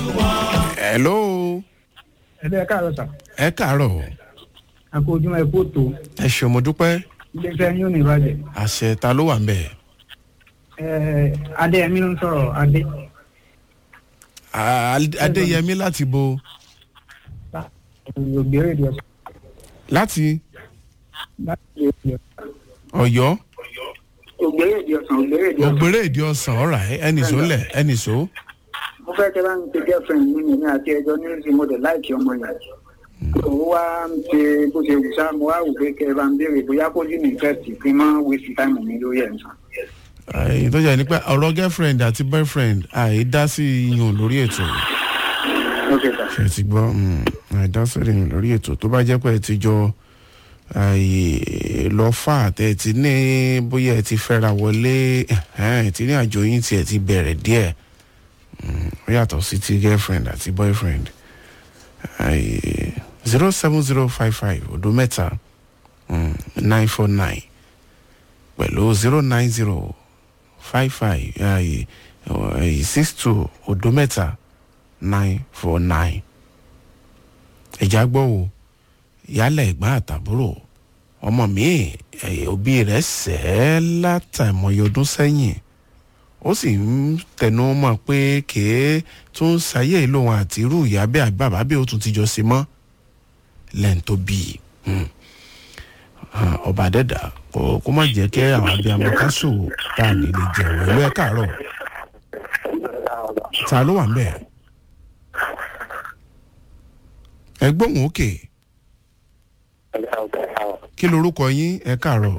hello ẹ̀dẹ̀ ẹ káàárọ̀ sà ẹ káàárọ̀ àpò ojúmọ́ ẹ kó tó ẹ ṣe mo dúpẹ́ iléeṣẹ́ yín ò ní ìbàjẹ́ àṣẹ ta ló wà ń bẹ̀ ẹ̀ adéyẹmí ló ń sọ̀rọ̀ adé À- adéyẹmí láti bo ògbéré ìdí ọ̀sán láti láti ìdí ọ̀sán ọ̀yọ́ ògbéré ìdí ọ̀sán ògbéré ìdí ọ̀sán ògbéré ìdí ọ̀sán ọ̀rà ẹnì só lẹ̀ ẹnì só mo fẹ́ kẹ́ bá ń pe girlfriend mi ní àti ẹjọ́ ní ìsìn mo dẹ̀ láìkí ọmọ yẹn òun wá ń ṣe bó ṣe wù sá mo wá wù pé kẹ́ bá ń béèrè bóyá kó ní interest kí n má waste time mi lórí ẹ̀ nǹkan. èyí tó jẹ́ ni pé ọ̀rọ̀ girlfriend àti boyfriend àìdá sí iyùn lórí ètò ok sà ṣe ti gbọ́ mm, àìdá sí iyùn lórí ètò tó bá jẹ́ pé ẹ ti jọ àì lọ fà tẹ́ ẹ ti ní bóyá ẹ ti fẹ́ra wọlé ẹ̀hẹ́n, ẹ ti ní àjò yín tí ẹ ti bẹ̀rẹ̀ díẹ̀ Mm, ó yàtọ̀ sí ti girlfriend àti boyfriend zero seven zero five five odo mẹ́ta nine four nine pẹ̀lú zero nine zero five five six two odo mẹ́ta nine four nine. ẹ̀já gbọ́ o yálẹ̀ ẹ̀gbọ́n àtàbúrò ọmọ mi eh, òbí rẹ̀ sẹ́ ẹ́ látàmọ́yé ọdún sẹ́yìn ó sì ń tẹnu mọ́ pé kèé tó ń ṣayé lòun àti irú ìyá bẹ́ẹ̀ àbí bàbá bẹ́ẹ̀ ó tún ti jọ sí mọ́ lẹ́yìn tó bí i Hmm. Ah, ọba dẹ́dà kó kó má jẹ́ kí àwọn abiyamọ ká ṣòwò tá a lè lè jẹun ìlú ẹ̀ káàárọ̀ ta ló wà ń bẹ̀ ẹ gbóhùn òkè kí lorúkọ yín ẹ káàárọ̀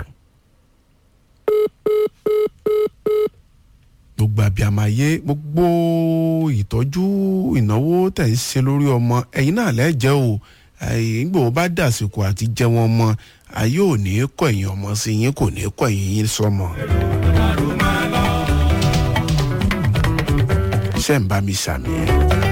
gbogbo abiyamọ ayé gbogbo ìtọ́jú ìnáwó tẹ̀ ń ṣe lórí ọmọ ẹ̀yin náà lẹ́jẹ̀ o ìgbò bá dàsìkò àti jẹ́ wọn mọ́ ayé ò ní kọ̀ ẹ̀yìn ọmọ sí yín kò ní kọ̀ ẹ̀yìn yín sọmọ. ṣé ń bá mi sàmì ẹ̀.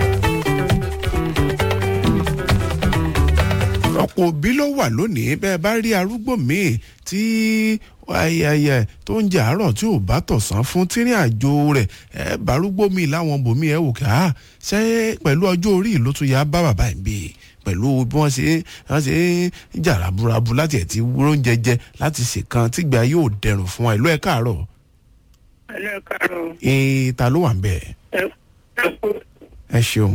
ọ̀pọ̀ òbí ló wà lónìí bẹ́ẹ̀ bá rí arúgbó míì tí ayẹyẹ tó ń jẹ àárọ̀ tí ò bá tọ̀sán fún tírín àjò rẹ̀ ẹ bárúgbó mi láwọn bòmí ẹ wò ká ṣé pẹ̀lú ọjọ́ orí ló tún yá bá bàbá ẹ̀ bí pẹ̀lú bí wọ́n ṣe wọ́n ṣe ń jà raburabu láti ẹ̀ tí wúrọ́ ń jẹjẹ láti ṣèkan tígbà yóò dẹrùn fún wa ìlú ẹ̀ káàárọ̀ ẹlẹ́ káàárọ̀ ee ta ló wà ń bẹ̀ ẹ ẹ kó ẹ ṣeun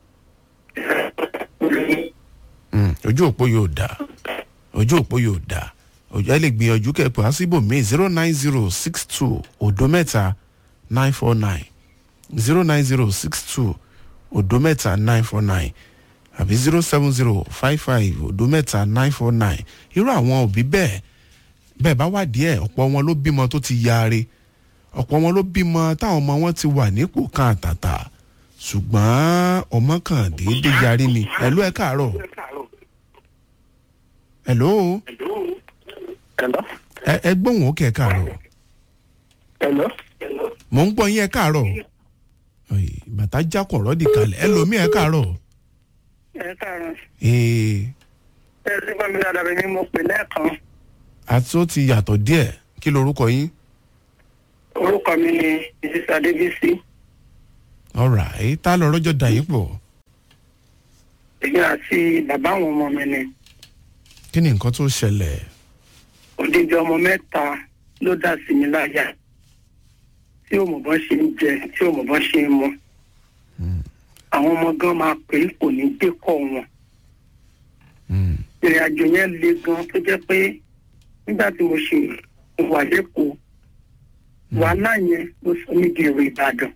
Mm, ojú òpó yóò dá ojú òpó yóò dá ojú ẹ lè gbìyànjú kẹpẹ àsìbò mi zero nine zero six two odo mẹ́ta nine four nine zero nine zero six two odo mẹ́ta nine four nine àbí zero seven zero five five odo mẹ́ta nine four nine irú àwọn òbí bẹ́ẹ̀ bẹ́ẹ̀ bá wà díẹ̀ ọ̀pọ̀ wọn ló bímọ tó ti yaare ọ̀pọ̀ wọn ló bímọ táwọn ọmọ wọn ti wà nípò kan àtàtà ṣùgbọ́n ọmọ kan déédéé yarí ni ẹ̀lú ẹ̀ káàárọ̀ ẹ̀ló Hello? ẹ ẹ gbóhùn òkè ẹ̀ káàárọ̀ Hello? mò ń gbọ́ yín ẹ̀ káàárọ̀ Ọ̀ì, bàtà jákọ̀ rọ́ọ̀dì kalẹ̀ ẹlòmíì ẹ̀ káàárọ̀ ẹ káàárọ̀ ee ẹ ti bá mi dáadáa bẹ́ẹ̀ ni mo pè lẹ́ẹ̀kan àti ó ti yàtọ̀ díẹ̀ kí lorúkọ yín orúkọ mi ni mrs adébísí ọ̀rà èyí tá lọ rọ́jọ́ dà yín pọ̀ èmi àti bàbá àwọn ọmọ mi ni kí ni nǹkan tó ṣẹlẹ̀ odidi ọmọ mẹ́ta ló dá sí mi láyà tí ò mọ̀ bọ́n ṣe ń jẹ tí ò mọ̀ bọ́n ṣe ń mu àwọn ọmọ gan máa pè é kò ní dé kọ́ wọn Mm, ìrìn àjò yẹn le gan tó jẹ́ pé nígbà tí mo ṣe wà lẹ́kọ̀ọ́ wàhálà yẹn ló sọ mí di èrò ìbàdàn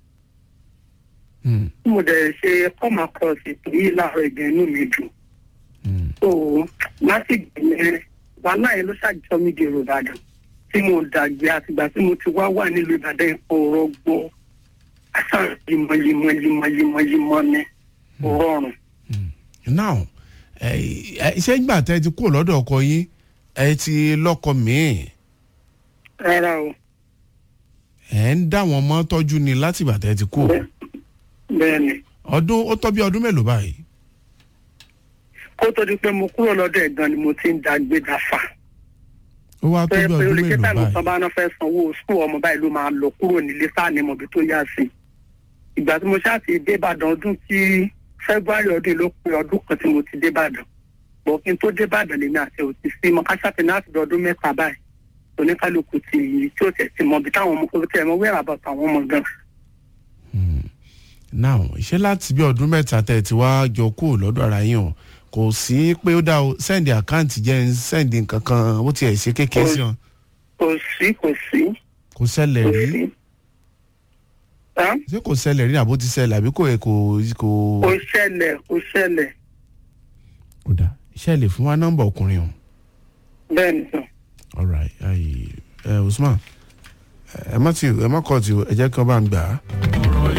mm, tí mo dẹ̀ ṣe come across ètò yìí láàárọ̀ ìgbẹ́ inú mi dùn mm, so láti gbẹ̀yẹn wàhálà yẹn ló ṣàjọ mí di èrò ìbàdàn tí mo dàgbé àtìgbà tí mo ti wá wà nílùú ìbàdàn ọ̀rọ̀ gbọ́ àṣà limọ̀limọ̀limọ̀limọ̀limọ̀ ni kò rọrùn. mm. now ẹ ẹ ṣé ìgbà tẹ́ ẹ ti kúrò lọ́dọ̀ ọkọ yín ẹ ti lọ́kọ míì rárá o ẹ ń dá wọn mọ́ tọ́jú ni láti ìgbà tẹ́ ẹ ti kúrò bẹ́ẹ̀ ni ọdún ó tọ́ bí ọdún mélòó báyìí kó tó di pé mo kúrò lọ́dọ̀ ẹ̀gbọ́n ni mo ti ń dàgbé dáfà ó wá tó pé bí pé ọdún olùkẹ́ mélòó táìmù báyìí tán bá náà fẹ́ sanwó sùkúù ọmọ báyìí ló máa lọ kúrò nílé sáà ní mọ̀bí tó yá sí ìgbà tí mo ṣáà ti dé ìbàdàn ọdún tí february ọdún ló pé ọdún kan tí mo ti dé ìbàdàn bọ̀ kí n tó dé ìbàdàn lèmi àti ò ti sí mọ káṣáàtì náà ti di ọdún mẹ́ta báyìí oníkálukú ti tí ó tẹ̀ sí mọ bí táwọn ọmọ kò tẹ̀ mọ wẹ́rà bọ̀ táwọn ọmọ gan. now ṣé láti bí ọdún mẹ́ta tẹ́ ẹ ti wá jọ kúrò lọ́dọ̀ ara yín o kò sí pé ó dá o sẹ́ndì àkáǹtì jẹ́ ń sẹ́ndì nǹkan kan ó tiẹ̀ ṣe kékeré sí wọn kò sí kò sí kò ṣẹlẹ̀ kò rí sí. Hàn? ṣé kò ṣẹlẹ̀ rí àbó ti ṣẹlẹ̀ àbí kò kò kò. kò ṣẹlẹ̀ kò ṣẹlẹ̀ kò dá iṣẹ́ lè fún wa nọ́mbà ọkùnrin o. bẹ́ẹ̀ ni sọ. alright ayi ẹ usman ẹ má ti ẹ má kọ́ ti o ẹ jẹ́ kí wọ́n bá ń gbà á.